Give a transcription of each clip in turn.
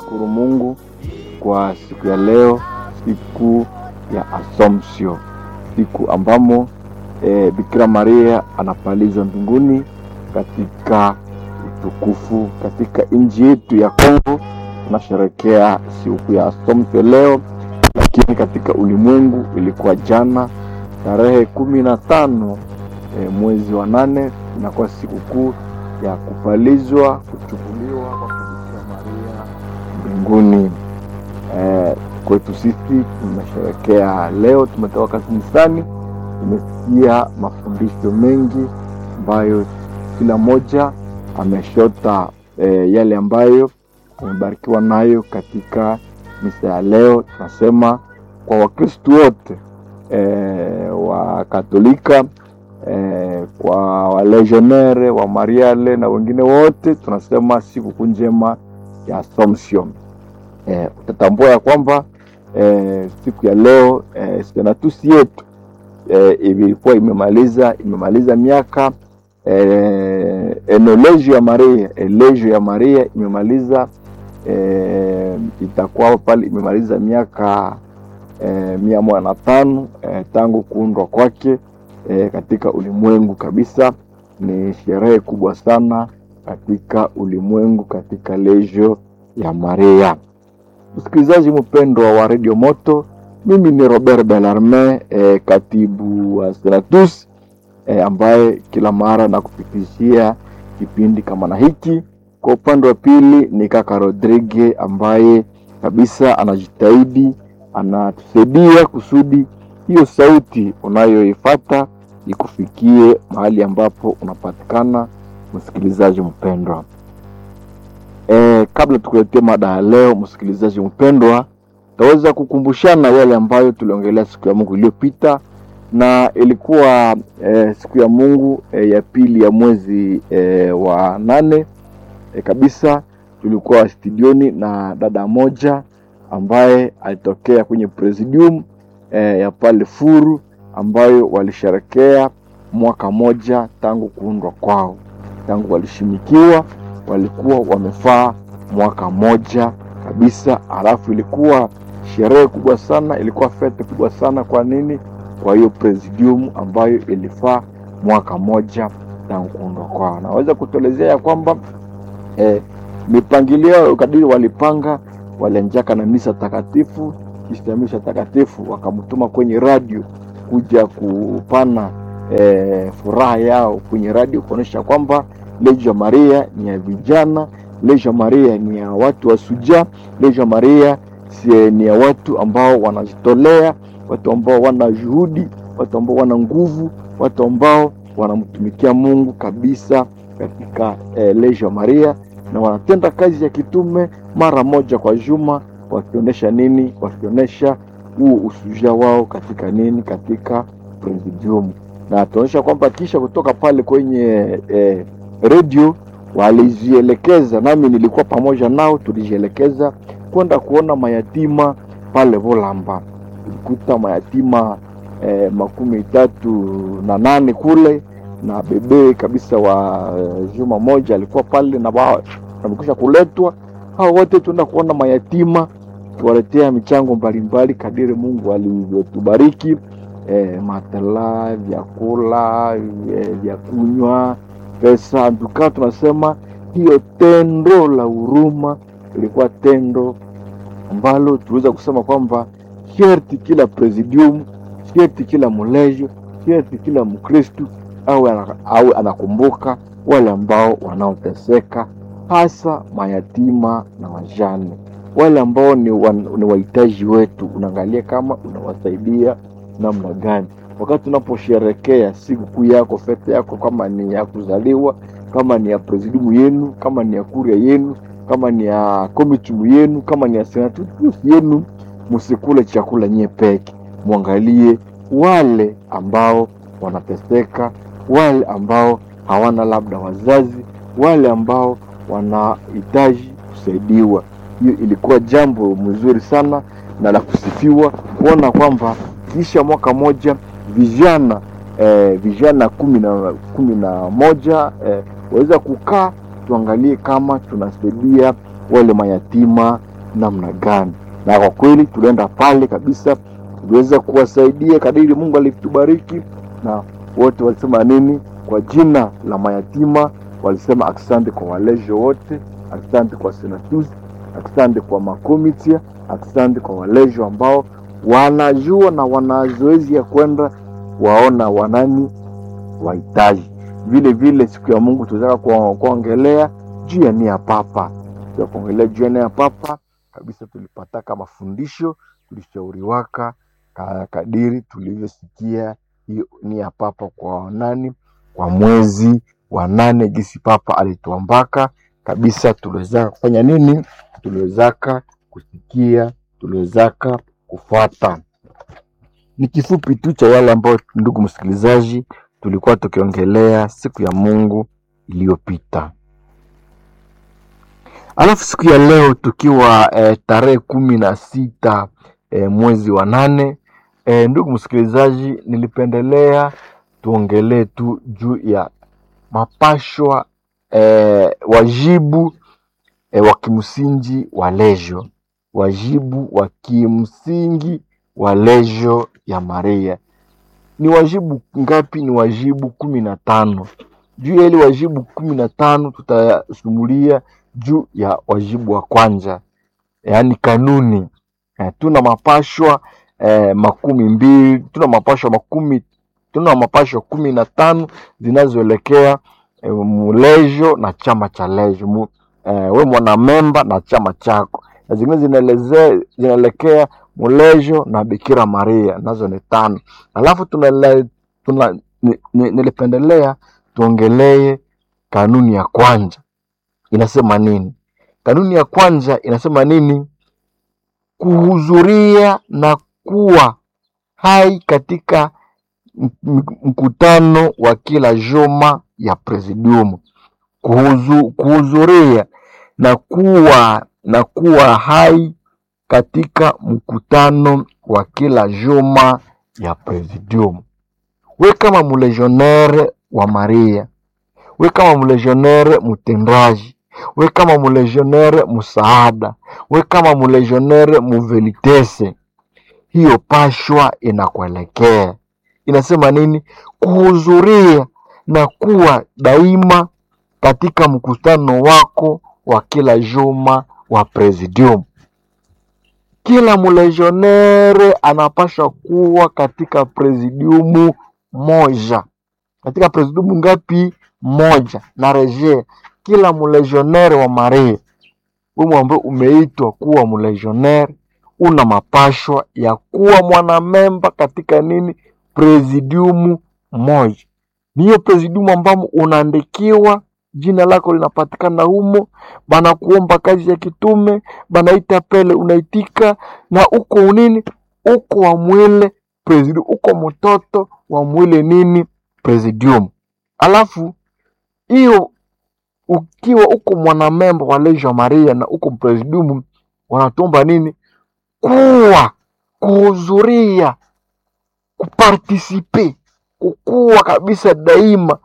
tunashukuru Mungu kwa siku ya leo, siku ya Assumption, siku ambamo e, Bikira Maria anapalizwa mbinguni katika utukufu. Katika nchi yetu ya Kongo tunasherekea siku ya Assumption leo, lakini katika ulimwengu ilikuwa jana tarehe kumi na tano e, mwezi wa nane inakuwa sikukuu ya kupalizwa kuchukuliwa kwa Bikira Maria mbinguni. E, kwetu sisi tumesherekea leo, tumetoka kanisani, tumesikia mafundisho mengi ambayo kila mmoja ameshota e, yale ambayo amebarikiwa nayo katika misa ya leo. Tunasema kwa Wakristu wote e, wa Katolika e, kwa walegionnaire wa Mariale na wengine wote tunasema sikukuu njema ya Assumption. E, utatambua ya kwamba e, siku ya leo e, senatusi yetu e, ilikuwa imemaliza imemaliza miaka e, enolegio ya Maria elegio ya Maria imemaliza e, itakuwa pale imemaliza miaka e, mia moja na tano e, tangu kuundwa kwake e, katika ulimwengu kabisa. Ni sherehe kubwa sana katika ulimwengu katika legio ya Maria. Msikilizaji mpendwa wa Radio Moto, mimi ni Robert Bellarme e, katibu wa Senatus e, ambaye kila mara nakupitishia kipindi kama na hiki. Kwa upande wa pili ni kaka Rodrigue ambaye kabisa anajitahidi anatusaidia kusudi hiyo sauti unayoifata ikufikie mahali ambapo unapatikana, msikilizaji mpendwa. E, kabla tukuletea mada ya leo, msikilizaji mpendwa, taweza kukumbushana yale ambayo tuliongelea siku ya Mungu iliyopita, na ilikuwa e, siku ya Mungu e, ya pili ya mwezi e, wa nane e, kabisa. Tulikuwa studioni na dada moja ambaye alitokea kwenye presidium e, ya pale Furu ambayo walisherekea mwaka moja tangu kuundwa kwao, tangu walishimikiwa walikuwa wamefaa mwaka moja kabisa. Halafu ilikuwa sherehe kubwa sana, ilikuwa fete kubwa sana. Kwa nini? Kwa hiyo presidium ambayo ilifaa mwaka moja tangu kuundwa kwao. Naweza kutuelezea ya kwamba eh, mipangilio kadiri walipanga, walianjaka na misa takatifu. Kisha misa takatifu wakamtuma kwenye radio kuja kupana eh, furaha yao kwenye radio kuonyesha kwamba Legio Maria ni ya vijana, Legio Maria ni ya watu wa suja, Legio Maria si ni ya watu ambao wanajitolea, watu ambao wana juhudi, watu ambao wana nguvu, watu ambao wanamtumikia Mungu kabisa katika eh, Legio Maria na wanatenda kazi ya kitume mara moja kwa juma, wakionyesha nini? Wakionyesha huo usuja wao katika nini? Katika presidium, na tunaonyesha kwamba kisha kutoka pale kwenye eh, redio walizielekeza, nami nilikuwa pamoja nao, tulijielekeza kwenda kuona mayatima pale Volamba. Tulikuta mayatima eh, makumi tatu na nane kule na bebe kabisa wa uh, juma moja alikuwa pale na wao wamekwisha kuletwa. Hao wote tuenda kuona mayatima, tuwaletea michango mbalimbali kadiri Mungu alivyotubariki eh, matela, vyakula, eh, vya kunywa pesa ndukaa, tunasema hiyo tendo la huruma ilikuwa tendo ambalo tuweza kusema kwamba sherti kila presidium, sherti kila mulejo, sherti kila Mkristu au au anakumbuka wale ambao wanaoteseka, hasa mayatima na wajane, wale ambao ni, wan, ni wahitaji wetu. Unaangalia kama unawasaidia namna gani wakati unaposherekea sikukuu yako fete yako, kama ni ya kuzaliwa, kama ni ya presidium yenu, kama ni ya kuria yenu, kama ni ya komitumu yenu, kama ni ya senatus yenu, musikule chakula nyie peke, mwangalie wale ambao wanateseka, wale ambao hawana labda wazazi, wale ambao wanahitaji kusaidiwa. Hiyo ilikuwa jambo mzuri sana na la kusifiwa kuona kwamba kisha mwaka moja vijana eh, vijana kumi na kumi na moja eh, waweza kukaa tuangalie kama tunasaidia wale mayatima namna gani. Na kwa kweli tulienda pale kabisa, tuliweza kuwasaidia kadiri Mungu alitubariki, na wote walisema nini? Kwa jina la mayatima walisema asante kwa walejo wote, asante kwa senatus, asante kwa makomitia, asante kwa walejo ambao wanajua na wana zoezi ya kwenda waona wanani wahitaji. Vile vile siku ya Mungu tunataka kuongelea juu ya nia papa, ya kuongelea juu ya nia papa kabisa. Tulipataka mafundisho, tulishauriwaka kadiri tulivyosikia hiyo nia papa kwa nani, kwa mwezi wa nane, gisi papa alituambaka kabisa. Tuliwezaka kufanya nini? Tuliwezaka kusikia, tuliwezaka kufuata. Ni kifupi tu cha yale ambayo, ndugu msikilizaji, tulikuwa tukiongelea siku ya Mungu iliyopita. Alafu siku ya leo tukiwa eh, tarehe kumi na sita eh, mwezi wa nane eh, ndugu msikilizaji, nilipendelea tuongelee tu juu ya mapashwa eh, wajibu eh, wa kimsingi wa lejo, wajibu wa kimsingi wa lejo ya Maria. Ni wajibu ngapi? Ni wajibu kumi na tano. Juu ya ile wajibu kumi na tano tutayasumulia juu ya wajibu wa kwanza, yaani kanuni eh, tuna mapashwa eh, makumi mbili tuna mapashwa makumi tuna mapashwa kumi na tano zinazoelekea eh, mulejo na chama cha lejo mu, eh, we mwanamemba na chama chako, na zingine zinaelezea zinaelekea mulejo na Bikira Maria, nazo ni tano. Alafu tuna, tuna nilipendelea tuongelee kanuni ya kwanza inasema nini? Kanuni ya kwanza inasema nini? Kuhudhuria na kuwa hai katika mkutano wa kila juma ya presidium. Kuhudhuria na kuwa na kuwa hai katika mkutano wa kila juma ya presidium. We kama mulegionnaire wa Maria, we kama mulegionnaire mutendaji, we kama mulegionnaire musaada, we kama mulegionnaire muvelitese, hiyo pashwa inakuelekea. Inasema nini? Kuhudhuria na kuwa daima katika mkutano wako wa kila juma wa presidium. Kila mulegionnaire anapasha kuwa katika presidiumu moja. Katika presidiumu ngapi? Moja. Na rejea, kila mulegionnaire wa Maria, wewe ambaye umeitwa kuwa mulegionnaire, una mapashwa ya kuwa mwanamemba katika nini? Presidiumu moja. Ni hiyo presidiumu ambamo unaandikiwa jina lako linapatikana humo, banakuomba kazi ya kitume, banaita pele, unaitika na uko nini, uko wa mwile presidium, uko mtoto wa mwile nini presidium. Alafu hiyo ukiwa uko mwanamemba wa Legio Maria na uko presidium, wanatuomba nini? Kuwa kuhudhuria, kupartisipe, kukuwa kabisa daima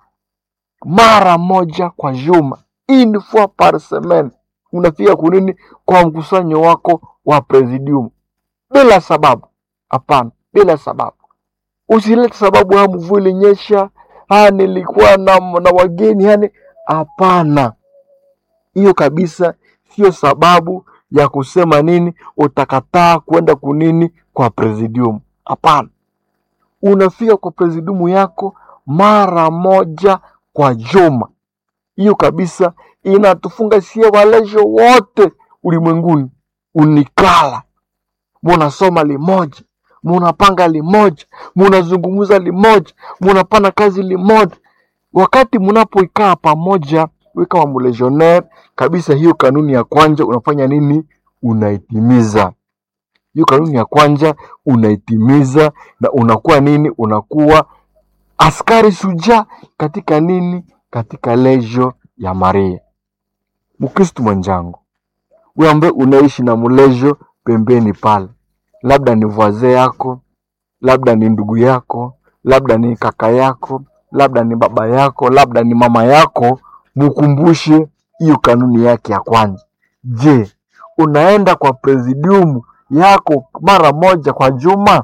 mara moja kwa juma, une fois par semaine, unafika kunini kwa mkusanyo wako wa presidium bila sababu. Hapana, bila sababu. Usilete sababu, ha mvua ilinyesha, ha nilikuwa na, na wageni yani. Hapana, hiyo kabisa sio sababu ya kusema nini utakataa kwenda kunini kwa presidium. Hapana, unafika kwa presidium yako mara moja kwa juma. Hiyo kabisa inatufunga sie walejo wote ulimwenguni. Unikala munasoma limoja, munapanga limoja, munazungumza limoja, munapana kazi limoja. Wakati munapoikaa pamoja, we kama mulegionnaire kabisa, hiyo kanuni ya kwanza unafanya nini? Unaitimiza hiyo kanuni ya kwanza, unaitimiza na unakuwa nini? Unakuwa askari suja katika nini? Katika lejo ya Maria. Mkristu mwenzangu, we ambaye unaishi na mulejo pembeni pale, labda ni voisin yako, labda ni ndugu yako, labda ni kaka yako, labda ni baba yako, labda ni mama yako, mukumbushe hiyo kanuni yake ya kwanza. Je, unaenda kwa presidium yako mara moja kwa juma?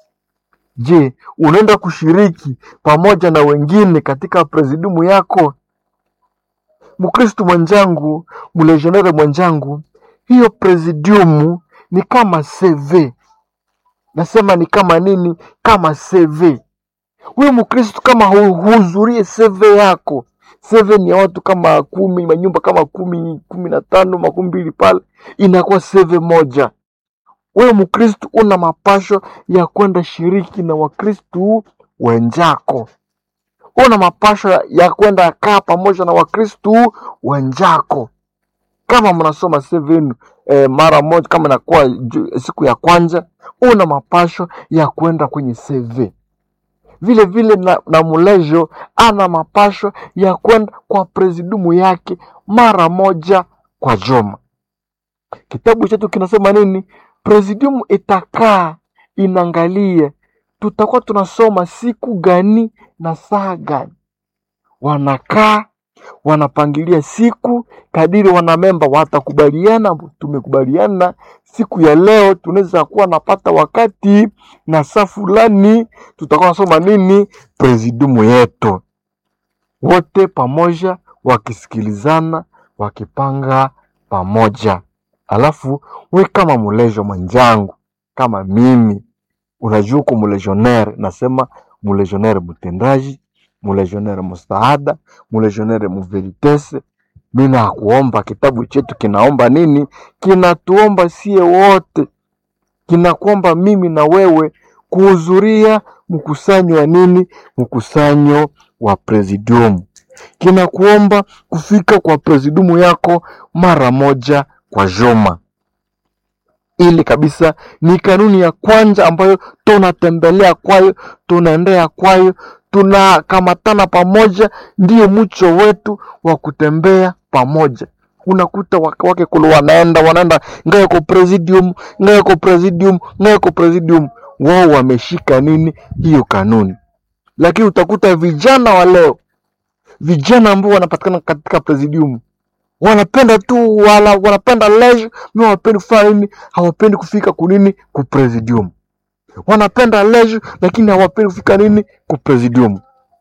Je, unaenda kushiriki pamoja na wengine katika presidium yako? Mkristu mwenzangu, mlegionere mwenzangu, hiyo presidium ni kama CV. Nasema ni kama nini? Kama CV. Huyu Mkristu kama huhudhurie CV yako, CV ni ya watu kama kumi, manyumba kama kumi, kumi na tano, makumi mbili pale, inakuwa CV moja. Wewe Mkristu una mapasho ya kwenda shiriki na Wakristu wenzako, una mapasho ya kwenda kaa pamoja na Wakristu wenzako. Kama mnasoma CV yenu eh, mara moja, kama inakuwa ju- siku ya kwanza, una mapasho ya kwenda kwenye CV vile vile na, na mulejo ana mapasho ya kwenda kwa presidiumu yake mara moja kwa juma. Kitabu chetu kinasema nini? Presidiumu itakaa inaangalia tutakuwa tunasoma siku gani na saa gani. Wanakaa wanapangilia siku kadiri wanamemba watakubaliana. Tumekubaliana siku ya leo tunaweza kuwa napata wakati na saa fulani tutakuwa nasoma nini presidiumu yetu, wote pamoja wakisikilizana, wakipanga pamoja. Alafu we kama mulejo mwenzangu, kama mimi, unajua uko mulegionnaire, nasema mulegionnaire mtendaji, mulegionnaire mustaada, mulegionnaire muveritese. Mi nakuomba, kitabu chetu kinaomba nini? Kinatuomba sie wote, kinakuomba mimi na wewe kuhudhuria mkusanyo wa nini? Mkusanyo wa presidium. Kinakuomba kufika kwa presidiumu yako mara moja kwa juma. Ili kabisa ni kanuni ya kwanza ambayo tunatembelea kwayo, tunaendea kwayo, tunakamatana pamoja, ndiyo mcho wetu wa kutembea pamoja. Unakuta wake wake kulu wanaenda wanaenda ngaye kwa presidium, ngaye kwa presidium, ngaye kwa presidium. Wao wameshika nini? Hiyo kanuni. Lakini utakuta vijana wa leo, vijana ambao wanapatikana katika presidium wanapenda tu wala wanapenda leisure, mi hawapendi kufanya nini, hawapendi kufika kunini ku presidium. Wanapenda leisure, lakini hawapendi kufika nini ku presidium.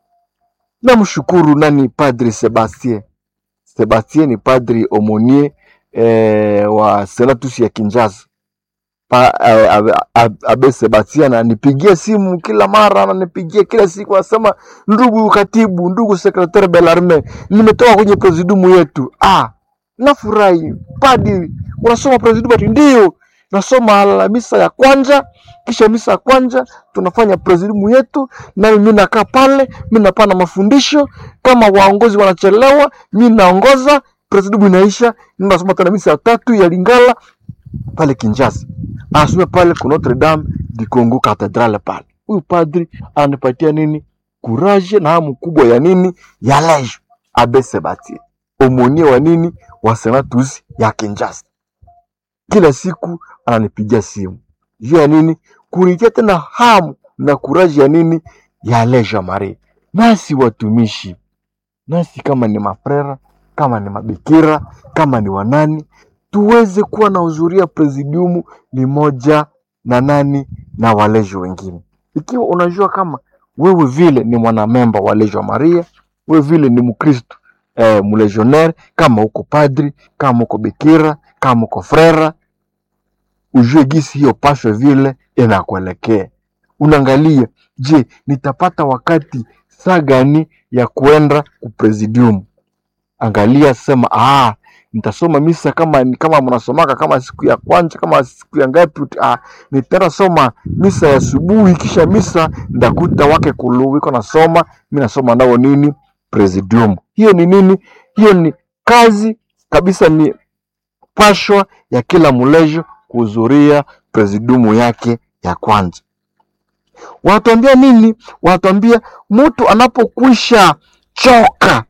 Namshukuru nani, Padri Sebastien. Sebastien ni padri omonie eh, wa Senatus ya Kinshasa pa, eh, abe, abe abe Sebastien ananipigia simu kila mara, ananipigia kila siku, anasema ndugu katibu, ndugu sekretari Belarme, nimetoka kwenye presidiumu yetu. Ah, nafurahi padri, unasoma presidiumu ati? Ndio, nasoma la misa ya kwanza, kisha misa ya kwanza tunafanya presidiumu yetu, nami mi nakaa pale, mi napana mafundisho. Kama waongozi wanachelewa, mi naongoza, presidiumu inaisha, ninasoma tena misa ya tatu ya Lingala pale Kinshasa, anasomea pale ku Notre Dame du Congo katedrale pale. Huyu padri ananipatia nini? Kuraje na hamu kubwa ya nini? Ya leisure. Abe Sebastien omonie wa nini? Wa Senatus ya Kinshasa. Kila siku ananipigia simu juu ya nini? Kunitia tena hamu na kuraji ya nini? Ya leisure mare. Nasi watumishi, nasi kama ni mafrera, kama ni mabikira, kama ni wanani, tuweze kuwa na hudhuria presidiumu ni moja na nani na walejo wengine. Ikiwa unajua kama wewe vile ni mwanamemba wa Lejo Maria, wewe vile ni Mkristo eh, mlegionnaire, kama uko padri, kama uko bikira, kama uko frera, ujue gisi hiyo pasho vile inakuelekea. Unaangalia, je, nitapata wakati saa gani ya kuenda kupresidium? Angalia, sema ah, nitasoma misa kama kama mnasomaka kama siku ya kwanza kama siku ya ngapi, uti- ah, nitaenda soma misa ya asubuhi, kisha misa ndakuta wake kulu iko nasoma, mi nasoma nao nini presidium. Hiyo ni nini? Hiyo ni kazi kabisa, ni pashwa ya kila mlejo kuhudhuria presidiumu yake ya kwanza. Wanatuambia nini? Wanatuambia mtu anapokwisha choka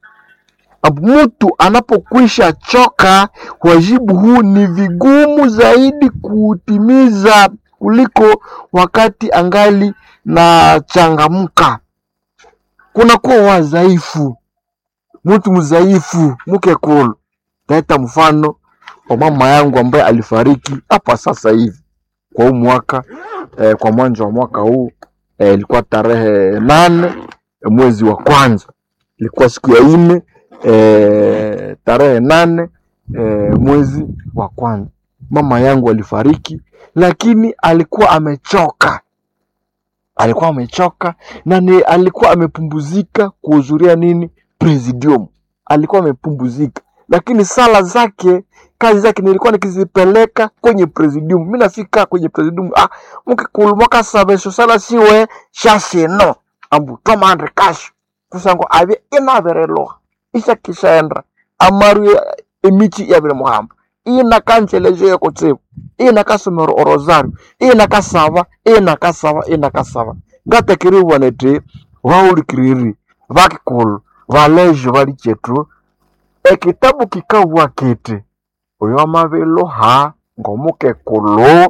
mtu anapokwisha choka, wajibu huu ni vigumu zaidi kuutimiza kuliko wakati angali na changamka. Kunakuwa wadhaifu, mtu mdhaifu mke kulu. Taita mfano wa mama yangu ambaye alifariki hapa sasa hivi kwa huu mwaka eh, kwa mwanzo wa mwaka huu eh, ilikuwa tarehe nane eh, mwezi wa kwanza ilikuwa siku ya nne eh, tarehe nane eh, mwezi wa kwanza mama yangu alifariki lakini alikuwa amechoka alikuwa amechoka na ni alikuwa amepumbuzika kuhudhuria nini presidium alikuwa amepumbuzika lakini sala zake kazi zake nilikuwa nikizipeleka kwenye presidium mi nafika kwenye presidium ah, mukikulumoka sabesho sala siwe shasino ambu tomandre kasho kusango avye inavereloha ishakishaenda amaru emichi yavire muhamba ina kanjelejo yokutsivu ina kasomero orosario ina kasava ina kasava ina kasava ngatakiri neti vaulikiriri vakikulu valejo vali chetu ekitabu kikabwa kiti oyo amaviluha ng'omukekulu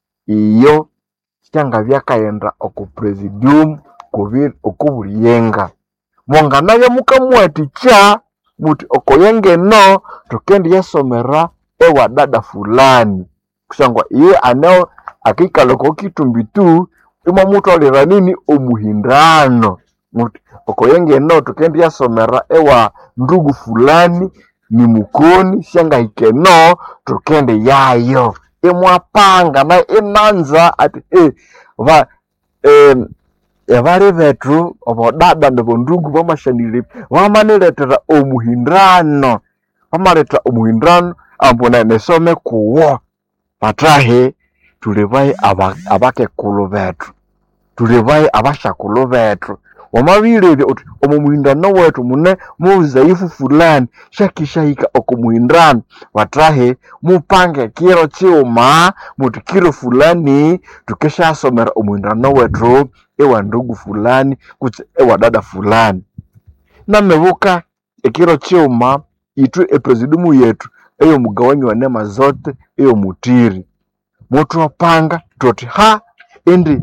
iyo syanga vyakaghenda oku presidium kubi okubuliyenga monganabya mukamuwathikya muthi okoyengeno thukendiyasomera ewa dada fulani kusangwa iye aneo akikala oko kitumbitu imwamutholera nini omuhindano muthi okoyengeno thukendiyasomera ewa ndugu fulani ni mukoni syangahikeno thukende yayo imwapanga na inanza ati eh, va em, ebali bethu obodada nebondugu bamashanire bamaniletera omuhindano bamaletera omuhindano ambu ne- nesome kuwo batahi tuli bayi aba- abakekulu bethu tuli bayi abashakulu bethu wamabirebya uthi omu muhindano wethu mune muzaifu fulani shakishahika oku muhindano batahi mupange kiro kiuma muthi kiro fulani tukeshasomera omuhindano wethu ewa ndugu fulani kutse ewa dada fulani namebuka ekiro kiuma ithu epresidiumu yethu eyomugawanyi wa nema zote eyomutiri muthwapanga thuthi ha indi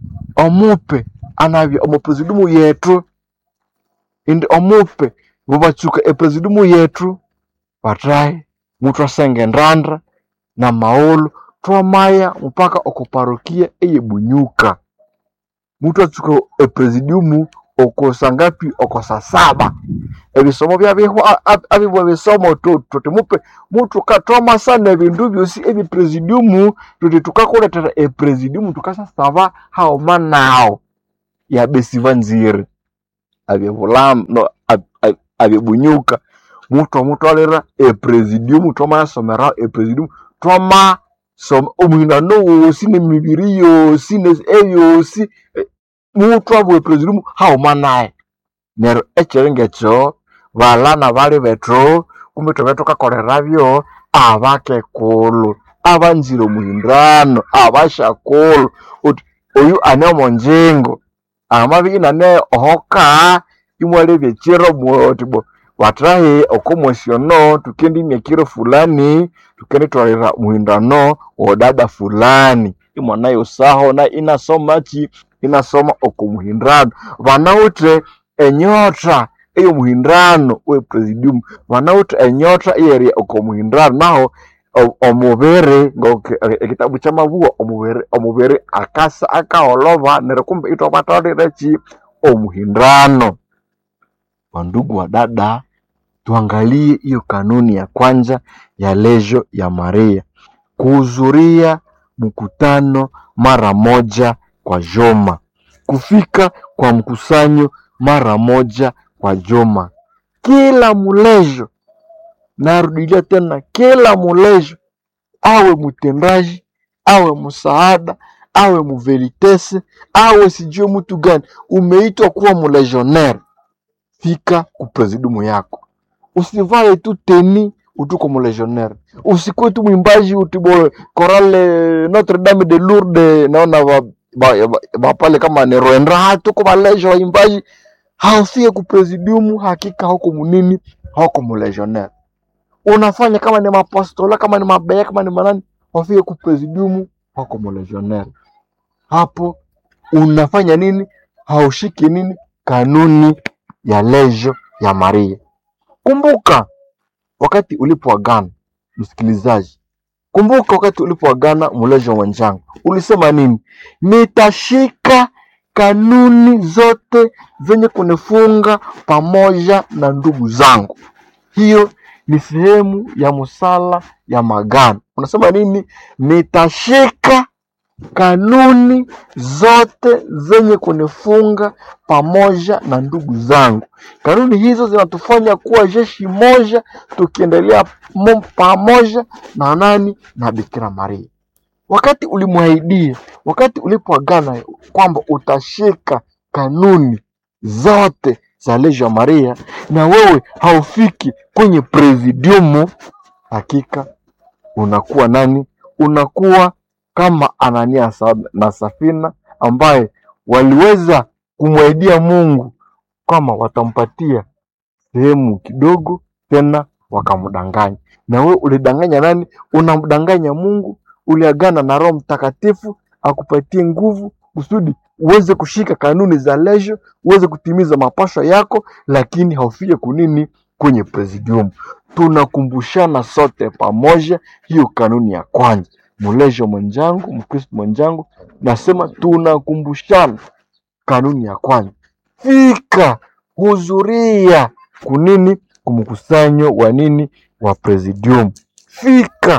omupe anabya omu presidiumu yethu indi omupe bubatsuka epresidiumu yethu bathahi muthwasenga endanda na maghulhu thwamaya mupaka oku parokia eyebunyuka muthwatsuka epresidiumu oko sangapi oko sasaba ebisomo byabihwa abibwa bisomo tu- tuthi mupe muthuka thwamasana ebindu byosi ebipresidiumu tuthi tukakuletera epresidiumu tukasasaba haghuma nawu yabesiba nziri abyebulamu no ab- ab- abyebunyuka muthwamutwalira epresidiumu thwamayasomera epresidiumu thwama soma omuhindano wosi nemibiri yosi ne- eyosi eh, muthwabwa epresidiumu haghuma nayu neryo ekyiro ngekyo balana bali bethu kumbi thube thukakolerabyo abakekulu abanzire omuhindano abashakulu uthi oyu ane omonjingo amabya inane ohoka imwalebya ekiro muthi bo bathahi okomwesyono tukendimya ekiro fulani tukendithwalira muhindano wodada fulani imwanayosaho na inasomaki inasoma okumuhindano banawithe enyota eyomuhindano wepresidium banawithe enyota eyerya okomuhindano naho o- omubiri ngoku- e- ekitabu kyamabuwa omubiri omubiri akasa akaholhoba neryo kumbe ithwabatwalira ki omuhindano wandugu wa dada tuangalie hiyo kanuni ya kwanza ya lejo ya maria kuhudhuria mkutano mara moja kwa juma kufika kwa mkusanyo mara moja kwa juma kila mulejo narudilia tena kila mulejo awe mtendaji awe msaada awe muvelitese awe sijue mtu gani umeitwa kuwa mulegionnaire fika kupresidiumu yako usivae tu teni utuko mulegionnaire usikuwe tu mwimbaji utibo korale notre dame de lourdes naona ba, ba, ba, ba pale kama ni roendra hatuko balejo waimbaji haufike kupresidiumu hakika hauko munini hauko mulegionnaire unafanya kama ni mapastola kama ni mabeya kama ni manani wafike kupresidiumu hauko mulegionnaire hapo unafanya nini haushiki nini kanuni ya lejo ya maria kumbuka wakati ulipoagana msikilizaji, kumbuka wakati ulipoagana muleja mwenzangu, ulisema nini? Nitashika kanuni zote zenye kunifunga pamoja na ndugu zangu. Hiyo ni sehemu ya musala ya magano. Unasema nini? Nitashika kanuni zote zenye kunifunga pamoja na ndugu zangu. Kanuni hizo zinatufanya kuwa jeshi moja, tukiendelea mo- pamoja na nani? Na Bikira Maria. Wakati ulimwahidia, wakati ulipoagana kwamba utashika kanuni zote za Legio Maria, na wewe haufiki kwenye presidiumu, hakika unakuwa nani? Unakuwa kama Anania sa- na Safina ambaye waliweza kumwaidia Mungu kama watampatia sehemu kidogo, tena wakamdanganya. Na wewe ulidanganya nani? Unamdanganya Mungu. Uliagana na Roho Mtakatifu akupatie nguvu kusudi uweze kushika kanuni za Legio, uweze kutimiza mapasho yako, lakini haufike kunini kwenye presidium. Tunakumbushana sote pamoja hiyo kanuni ya kwanza. Mlejo mwenzangu, Mkristo mwenzangu, nasema tunakumbushana kanuni ya kwanza. Fika, hudhuria kunini, kumkusanyo wa nini, wa presidium. Fika,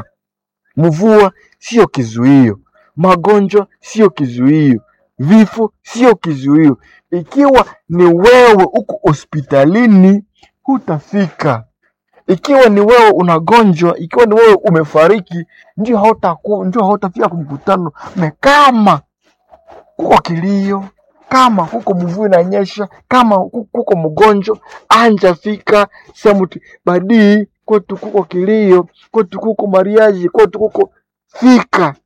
mvua sio kizuio, magonjwa sio kizuio, vifo sio kizuio. Ikiwa ni wewe uko hospitalini, hutafika ikiwa ni wewe unagonjwa, ikiwa ni wewe umefariki, ndio hautaku, ndio hautafika kwa mkutano. Na kama kuko kilio, kama kuko mvua inanyesha, kama ku- kuko mgonjwa, anja fika sehemu tu- badii kwetu kuko kilio, kwetu kuko mariaji, kwetu kuko fika,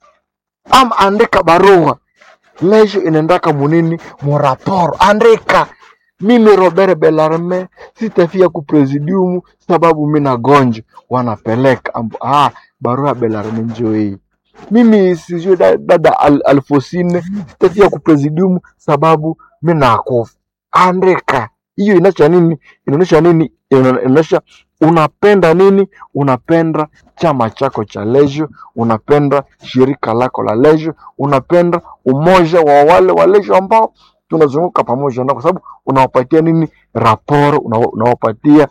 ama andika barua lesho inaendaka munini muraporo, andika mimi Robert Belarme sitafia ku presidium sababu mi nagonjwa, wanapeleka ambu, ah, barua ya Belarme njoo hii. Mimi sijui da- dada Al, Alfosine sitafia ku presidium sababu mi nakufa. Andika hiyo, inaonyesha nini? Inaonyesha nini? Ina- Inaonyesha unapenda nini? Unapenda chama chako cha Legio, unapenda shirika lako la Legio, unapenda umoja wa wale wa Legio ambao tunazunguka pamoja nao, kwa sababu unawapatia nini? Raporo, unawa- unawapatia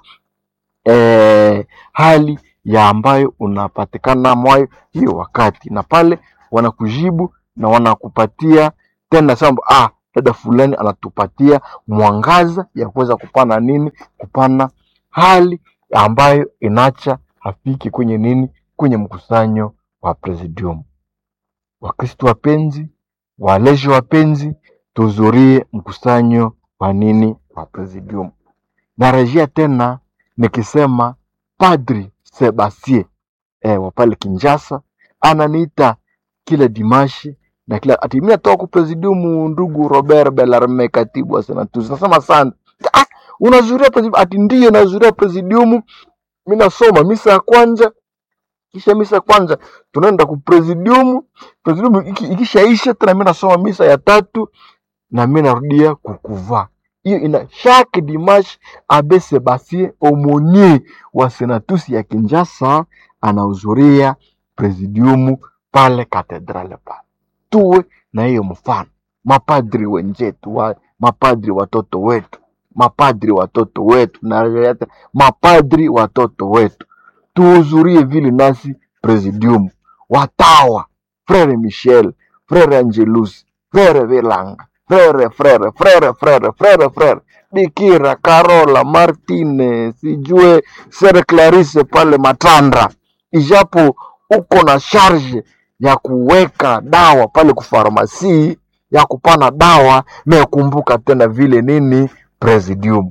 eh, hali ya ambayo unapatikana mwayo hiyo wakati, na pale wanakujibu na wanakupatia tena samba, ah, dada fulani anatupatia mwangaza ya kuweza kupana nini, kupana hali ambayo inacha hafiki kwenye nini, kwenye mkusanyo wa presidium. Wakristo wapenzi, walezi wapenzi, tuhudhurie mkusanyo wa nini, wa presidium. Narejea tena nikisema Padri Sebastien eh, wa pale Kinshasa ananiita kila dimashi na kila ati mimi natoka ku presidium, ndugu Robert Bellarme, katibu wa Senatus. Nasema sana ah, unazuria presidium? Ati ndiyo nazuria presidium, mimi nasoma misa ya kwanza kisha misa ya kwanza tunaenda ku presidium, presidium iki- ikishaisha tena mimi nasoma misa ya tatu na mimi narudia kukuvaa. Hiyo ina chaque dimanche Abe Sebastien Aumonier wa Senatus ya Kinshasa anahudhuria presidium pale katedrale pale. Tuwe na hiyo mfano, mapadri wenzetu wa, mapadri watoto wetu, mapadri watoto wetu, na mapadri watoto wetu tuhudhurie vile nasi presidium, watawa frere Michel, frere Angelus, frere Vilanga, frere frere frere frere frere frere Bikira Carola Martine, sijue Sere Clarice pale Matanda, ijapo uko na charge ya kuweka dawa pale kufarmasi ya kupana dawa, na kumbuka tena vile nini presidium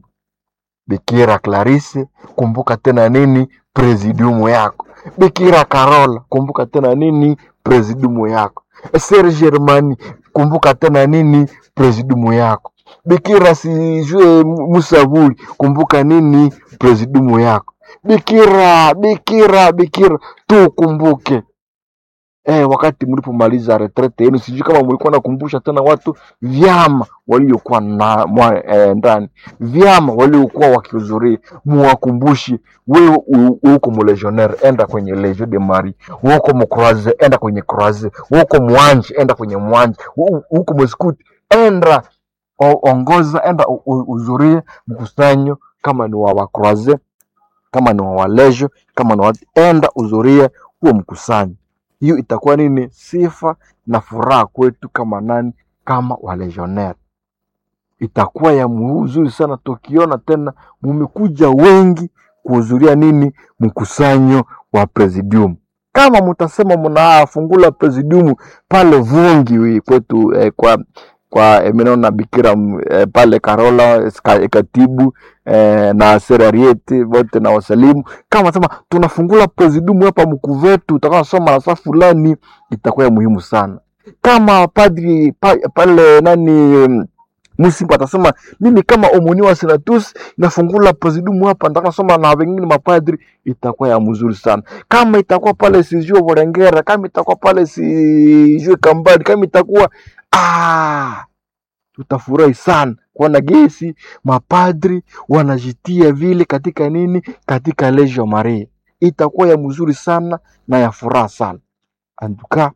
Bikira Clarisse, kumbuka tena nini presidiumu yako. Bikira Carola, kumbuka tena nini presidiumu yako. Ser Germani, kumbuka tena nini presidiumu yako. Bikira sijue Musavuli, kumbuka nini presidiumu yako. Bikira, bikira, bikira, tukumbuke eh, wakati mlipomaliza retrete yenu, sijui kama mlikuwa nakumbusha tena watu vyama waliokuwa na mwa, eh, ndani vyama waliokuwa wakihudhuria, muwakumbushi wewe u- uko mulegionnaire, enda kwenye Legion de Marie, uko mcroise, enda kwenye croise, uko mwanje, enda kwenye mwanje, u- uko mskuti, enda o- ongoza, enda u- u- uhudhurie mkusanyo, kama ni wa wakroise, kama ni wa walejo, kama ni wa enda uhudhurie huo mkusanyo. Hiyo itakuwa nini? Sifa na furaha kwetu kama nani, kama walegionnaire itakuwa ya mzuri sana tukiona tena mumekuja wengi kuhudhuria nini mkusanyo wa presidium. Kama mtasema mnafungula presidium pale Vungi wi kwetu eh, kwa kwa eh, minaona Bikira m- eh, pale Karola ska- katibu eh, na serarieti wote na wasalimu, kama sema tunafungula presidium hapa Mkuvetu, utakuwa nasoma na saa fulani, itakuwa ya muhimu sana. Kama padri pa, pale nani mm, Musimba atasema mimi kama omoni wa senatus nafungula presidium hapa, nataka soma na wengine mapadri, itakuwa ya mzuri sana. Kama itakuwa pale sijue Vorengera, kama itakuwa pale sijue Kambadi, kama itakuwa ah, tutafurahi sana kuona gesi mapadri wanajitia vile katika nini, katika Legio Maria, itakuwa ya mzuri sana na ya furaha sana. Antuka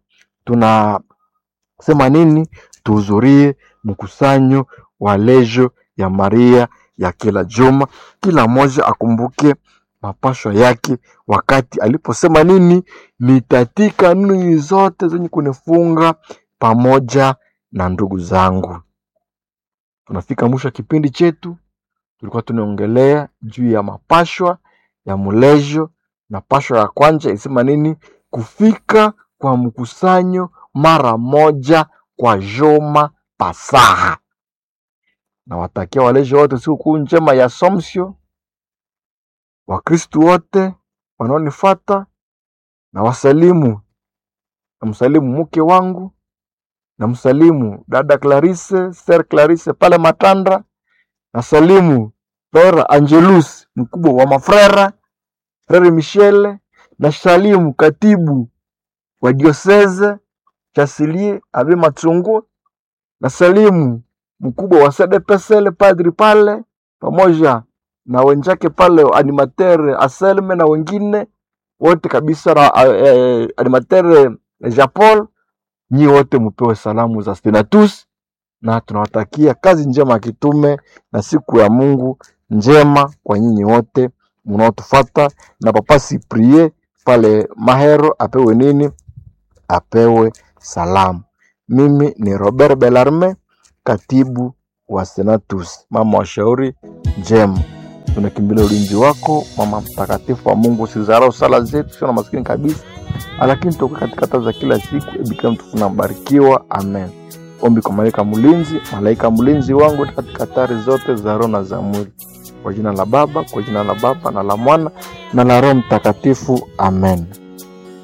tunasema nini? Tuhudhurie mkusanyo wa Legio ya Maria ya kila juma, kila mmoja akumbuke mapashwa yake wakati aliposema nini, nitatika nini zote zenye kunifunga pamoja na ndugu zangu. Tunafika mwisho wa kipindi chetu, tulikuwa tunaongelea juu ya mapashwa ya mulejo, na pashwa ya kwanza isema nini, kufika kwa mkusanyo mara moja kwa juma pasaha. Nawatakia walejo wote sikukuu njema ya Assumption, Wakristu wote wanaonifata na wasalimu, namsalimu mke wangu, namsalimu dada Clarisse, Ser Clarisse pale Matanda, nasalimu Frere Angelus mkubwa wa mafrera, Frere Michele, nasalimu katibu wa dioseze Chasilie Abe Matsungu, nasalimu mkubwa wa SDPSL padri pale pamoja na wenzake pale animateur Aselme na wengine wote kabisa na eh, animateur Jean Paul, nyi wote mupewe salamu za Stenatus na tunawatakia kazi njema ya kitume na siku ya Mungu njema kwa nyinyi wote mnaotufata, na Papa Siprie pale Mahero apewe nini? Apewe salamu. Mimi ni Robert Belarme, katibu wa Senatus. Mama wa shauri njema, tunakimbilia ulinzi wako, mama mtakatifu wa Mungu. Usizarau sala zetu, sio na maskini kabisa, lakini tuko katika taa za kila siku. Bikira mtukufu na mbarikiwa, amen. Ombi kwa malaika mlinzi, malaika mlinzi wangu katika hatari zote za roho na za mwili, kwa jina la Baba, kwa jina la Baba na la Mwana na la Roho Mtakatifu, amen.